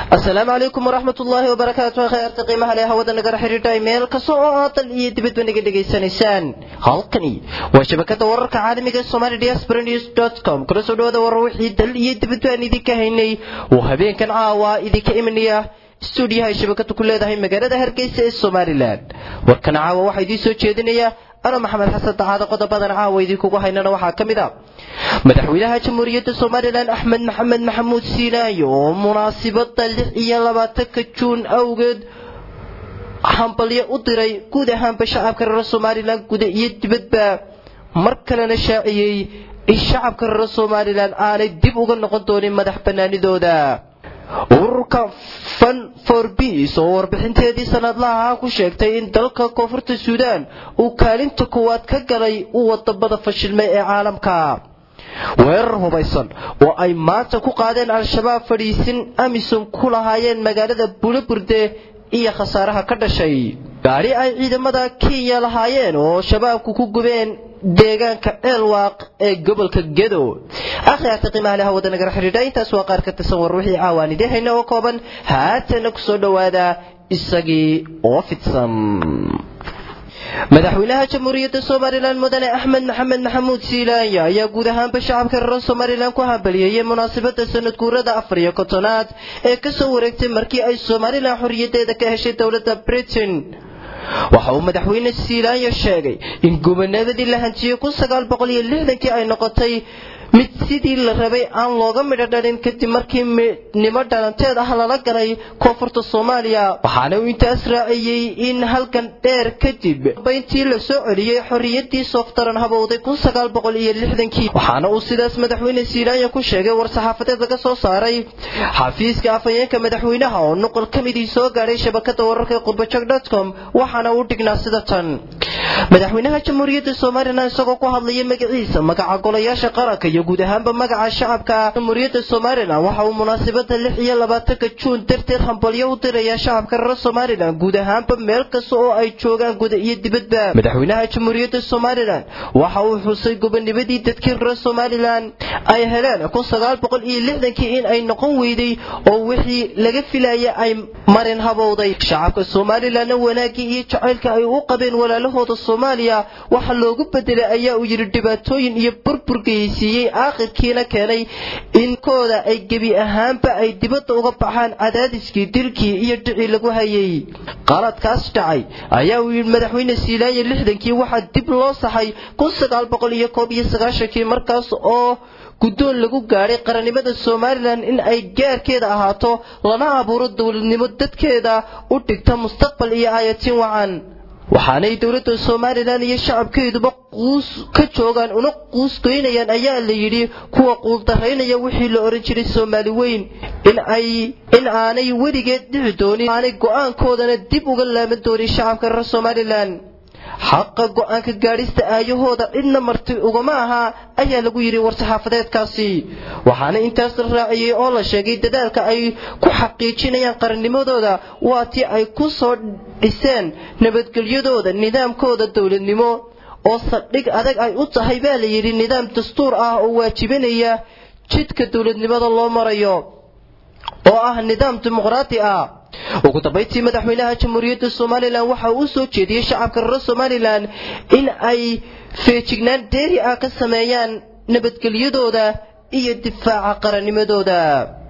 asalaamu calaykum waraxmat ullaahi wabarakaatu khayaarta qiimaha leh hawada nagala xidhiidha meel kasta oo aad dal iyo dibadba naga dhegaysanaysaan halkani waa shabakada wararka caalamiga somali diaspora news com kula soo dhawaada warar wixii dal iyo dibadba aan idinka haynay oo habeenkan caawa idinka imanaya stuudiyaha ay shabakadu ku leedahay magaalada hargeysa ee somalilan warkan caawa waxaa idiin soo jeedinaya ano maxamed xasan dacaado qodobadan caawa idinkugu haynana waxaa ka mid a madaxweynaha jamhuuriyadda somalilan axmed maxamed maxamuud siinaayo oo munaasibada lix iyo labaatanka juun awgeed hambalyo u diray guud ahaanba shacabka reer somalilan guda iyo dibadba mar kalena shaaciyey in shacabka reer somalilan aanay dib uga noqon doonin madax banaanidooda ururka fun for beas oo warbixinteedii sanadlaha ah ku sheegtay in dalka koonfurta suudaan uu kaalinta koowaad ka galay u wadamada fashilmay ee caalamka weerar hubaysan oo ay maanta ku qaadeen al-shabaab fadhiisin amisom ku lahaayeen magaalada bulaburde iyo khasaaraha ka dhashay gaari ay ciidamada kenya lahaayeen oo shabaabku ku gubeen deegaanka ceelwaaq ee gobolka gedo akhyaarta qiimaha leh hawada nagala xidhiidha intaas waa qaar ka tirsan war wixii caawaan idin hayna oo kooban haatana ku soo dhowaada isagii oo fidsan madaxweynaha jamhuuriyadda somalilan mudane axmed maxamed maxamuud siilaanya ayaa guud ahaanba shacabka reer somalilan ku hambaliyeeyey munaasabada sanad guurada afar iyo kontonaad ee kasoo wareegtay markii ay somalilan xorriyadeeda ka heshay dowladda britain waxa uu madaxweyne siilaanya sheegay in gubernadadii la hantiyey kun sagaal boqol iyo lixdankii ay noqotay mid sidii la rabay aan looga midho dhalin kadib markii midnimo dhalanteed ah lala galay koonfurta soomaaliya waxaana uu intaas raaciyey in halkan dheer kadib bayntii la soo celiyey xorriyadii sooftaran habowday kun sagaal boqol iyo lixdankii waxaana uu sidaas madaxweyne siilaanya ku sheegay war-saxaafadeed laga soo saaray xafiiska afhayeenka madaxweynaha oo nuqol ka midii soo gaadhay shabakada wararka qurbajog com waxaana uu dhignaa sida tan madaxweynaha jamhuuriyadda somalilan isagoo ku hadlaya magaciisa magaca golayaasha qaranka iyo guud ahaanba magaca shacabka jamhuuriyadda somalilan waxa uu munaasabada lix iyo labaatanka juun darteed hambalyo u dirayaa shacabka reer somalilan guud ahaanba meel kasta oo ay joogaan guda iyo dibadba madaxweynaha jamhuuriyadda somalilan waxa uu xusay gobonimadii dadkii reer somalilan ay heleen kun sagaal boqol iyo lixdankii in ay noqon weyday oo wixii laga filaya ay marin habowday shacabka somalilanna wanaagii iyo jacaylka ay u qabeen walaalahooda soomaaliya waxa loogu bedelay ayaa uu yidhi dhibaatooyin iyo burbur geysiiyey aakhirkiina keenay in kooda ay gebi ahaanba ay dibadda uga baxaan cadaadiskii dilkii iyo dhicii lagu hayay qaladkaas dhacay ayaa uu yidhi madaxweyne siilaanya lixdankii waxaa dib loo saxay kun sagaal boqol iyo koob iyo sagaashankii markaas oo guddoon lagu gaadhay qarannimada somalilan in ay gaarkeeda ahaato lana abuuro dowladnimo dadkeeda u dhigta mustaqbal iyo aayatiin wacan waxaanay dowladda somalilan iyo shacabkeeduba quus ka joogaan una quus goynayaan ayaa la yidhi kuwa quuldaraynaya wixii la ohan jiray soomaali weyn in aanay weligeed dhici doonin aanay go'aankoodana dib uga laaban doonin shacabka reer somalilan xaqa go'aanka gaadhista aayahooda cidna marti ugama ahaa ayaa lagu yidhi war-saxaafadeedkaasi waxaana intaas la raaciyey oo la sheegay dadaalka ay ku xaqiijinayaan qarannimadooda waa tii ay ku soo dhiseen nabadgelyadooda nidaamkooda dowladnimo oo saldhig adag ay u tahay baa la yidhi nidaam dastuur ah oo waajibinaya jidka dowladnimada loo marayo oo ah nidaam dimuqraadi ah ugu dambayntii madaxweynaha jamhuuriyadda somalilan waxa uu soo jeediyey shacabka reer somalilan in ay feejignaan deeri ah ka sameeyaan nabadgelyadooda iyo difaaca qarannimadooda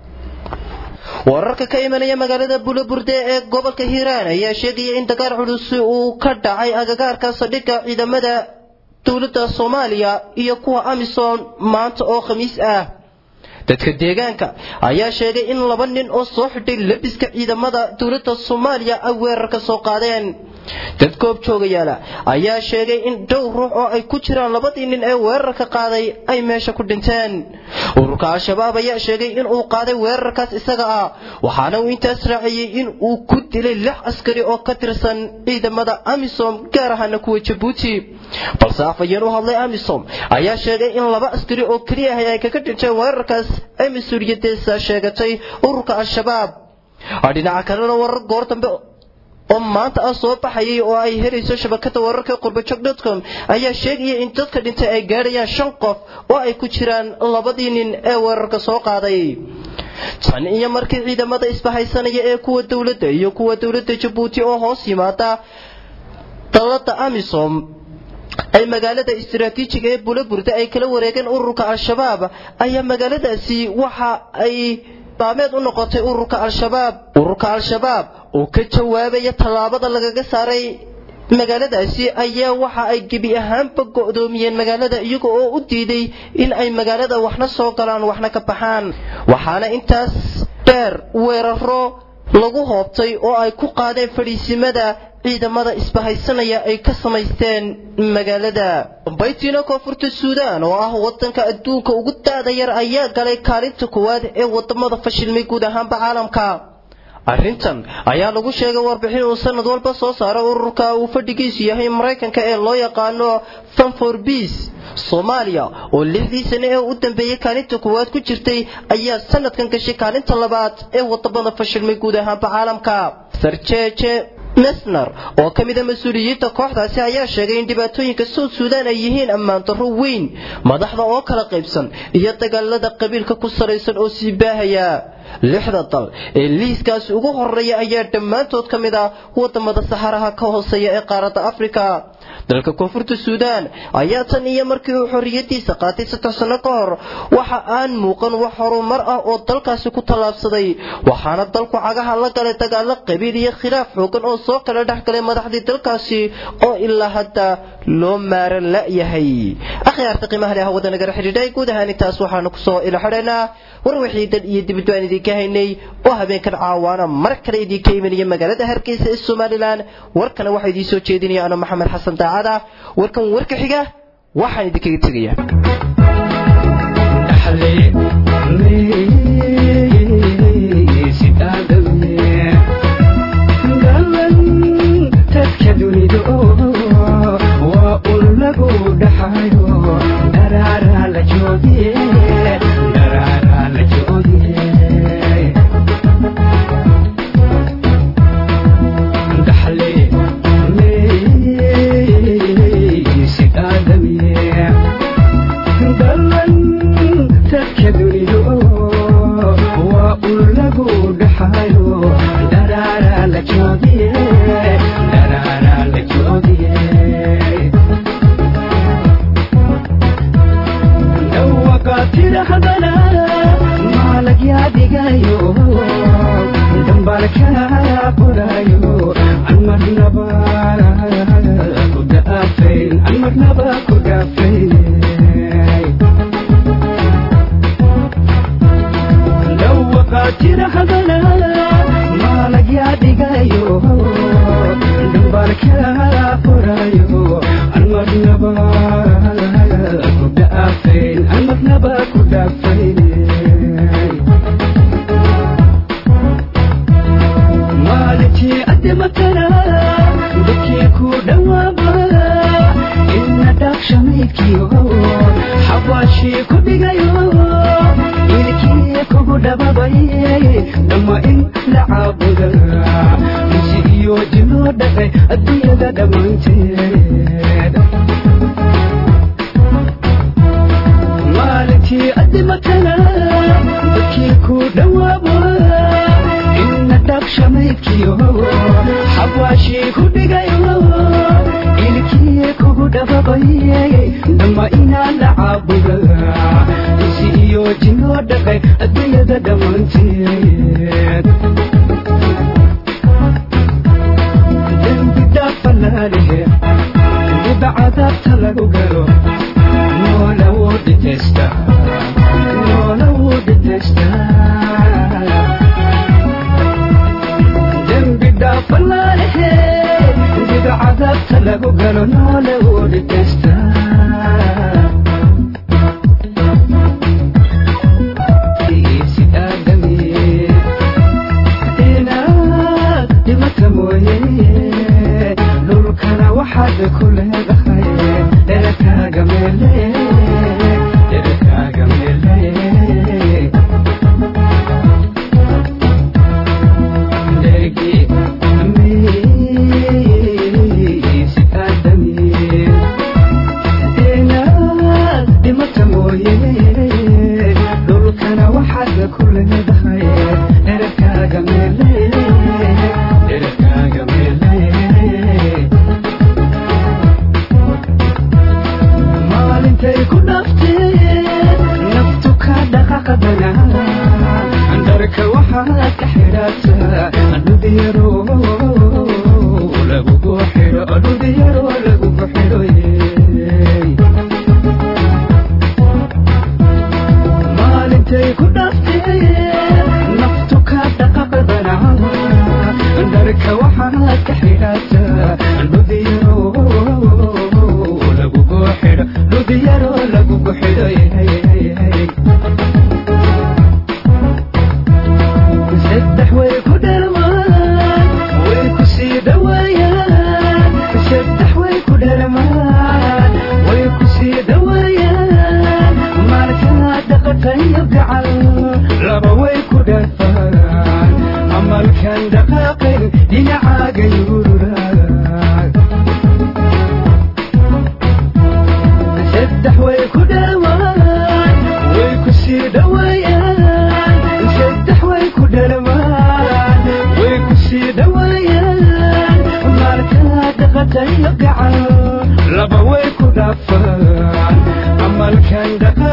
wararka ka imanaya magaalada bulaburde ee gobolka hiiraan ayaa sheegaya in dagaal culus uu ka dhacay agagaarka saldhigga ciidamada dowladda soomaaliya iyo kuwa amisom maanta oo khamiis ah dadka deegaanka ayaa sheegay in laba nin oo soo xidhay labiska ciidamada dowladda soomaaliya ay weerar ka soo qaadeen dad goob joogayaala ayaa sheegay in dhowr ruux oo ay ku jiraan labadii nin ee weerarka qaaday ay meesha ku dhinteen ururka al-shabaab ayaa sheegay in uu qaaday weerarkaas isaga ah waxaana uu intaas raaciyey in uu ku dilay lix askari oo ka tirsan ciidamada amisom gaar ahaana kuwa jabuuti balse afayeen u hadlay amisom ayaa sheegay in laba askari oo keliya ahay ay kaga dhinteen weerarkaas ay mas-uuliyadeesa sheegatay ururka al-shabaab dhinaca kalena warar goor dambe oo maanta ah soo baxayay oo ay helayso shabakada wararka qurbajog com ayaa sheegaya in dadka dhintay ay gaadhayaan shan qof oo ay ku jiraan labadii nin ee weerarka soo qaaday tan iyo markii ciidamada isbahaysanaya ee kuwa dowladda iyo kuwa dowladda jabuuti oo hoos yimaada dowladda amisom ay magaalada istaraatiijiga ee bulaburda ay kala wareegeen ururka al-shabaab ayaa magaaladaasi waxa ay baameed u noqotay ururka al-shabaab ururka al-shabaab oo ka jawaabaya tallaabada lagaga saaray magaaladaasi ayaa waxa ay gebi ahaanba go'doomiyeen magaalada iyaga oo u diiday in ay magaalada waxna soo galaan waxna ka baxaan waxaana intaas dheer weeraro lagu hoobtay oo ay ku qaadeen fadhiisimada ciidamada isbahaysanaya ay ka samaysteen magaalada dambaytiina koonfurta suudaan oo ah wadanka adduunka ugu daada yar ayaa galay kaalinta koowaad ee wadamada fashilmay guud ahaanba caalamka arrintan ayaa lagu sheegay warbixin uu sanad walba soo saaro ururka uu fadhigiisu yahay maraykanka ee loo yaqaano fanfor beas soomaaliya oo lixdii sane ee u dambeeyey kaalinta koowaad ku jirtay ayaa sanadkan gashay kaalinta labaad ee wadamada fashilmay guud ahaanba caalamka sarjeeje mesner oo ka mida mas-uuliyiinta kooxdaasi ayaa sheegay in dhibaatooyinka south suudaan ay yihiin ammaan darro weyn madaxda oo kala qaybsan iyo dagaalada qabiilka ku salaysan oo sii baahaya lixda dal ee liiskaasi ugu horeeya ayaa dhammaantood ka mid ah wadamada saxaraha ka hooseeya ee qaaradda afrika dalka koonfurta suudaan ayaa tan iyo markii uu xorriyadiisa qaatay saddex sanno ka hor waxa aan muuqan wax horumar ah oo dalkaasi ku tallaabsaday waxaana dalku cagaha la galay dagaalo qabiil iyo khilaaf xoogan oo soo kala dhex galay madaxdii dalkaasi oo ilaa hadda loo maaran la'yahay akhyaarta qiimaha leh hawada nagala xidhiidhay guud ahaan intaas waxaanu kusoo ila xidhaynaa war wixii dal iyo dibadba aan idinka haynay oo habeenkan caawaana mar kale idinka imanaya magaalada hargeysa ee somalilan warkana waxaa idiin soo jeedinaya ano maxamed xasan daacada warkan warka xiga waxaan idinkaga tegaya waxaad ka xidhataa dhudiyaro lagugu xidho dhudiyaro lagugu xidho maalintay ku dhaftee naftu ka dhaqaqdana dharka waxaad ka xidhataa dhudiyaro lagugu xidho dhudiyaro lagugu xidho saddex way ku dhalmaan way ku sii dhawaayaan saddex way ku dhalmaan way ku sii dhawaayaan maalkaa dhaqaqayo gacal laba way ku dhalfaan amalkan dhaqaaqin dhinacaaga yururaan saddex way ku dhalmaan way ku sii dhawaayaan saddex way ku dhalmaan way ku sii dhawaayaan maalkaa dhaqaqayo gacal laba way ku dhaafaan amalkan dhaqa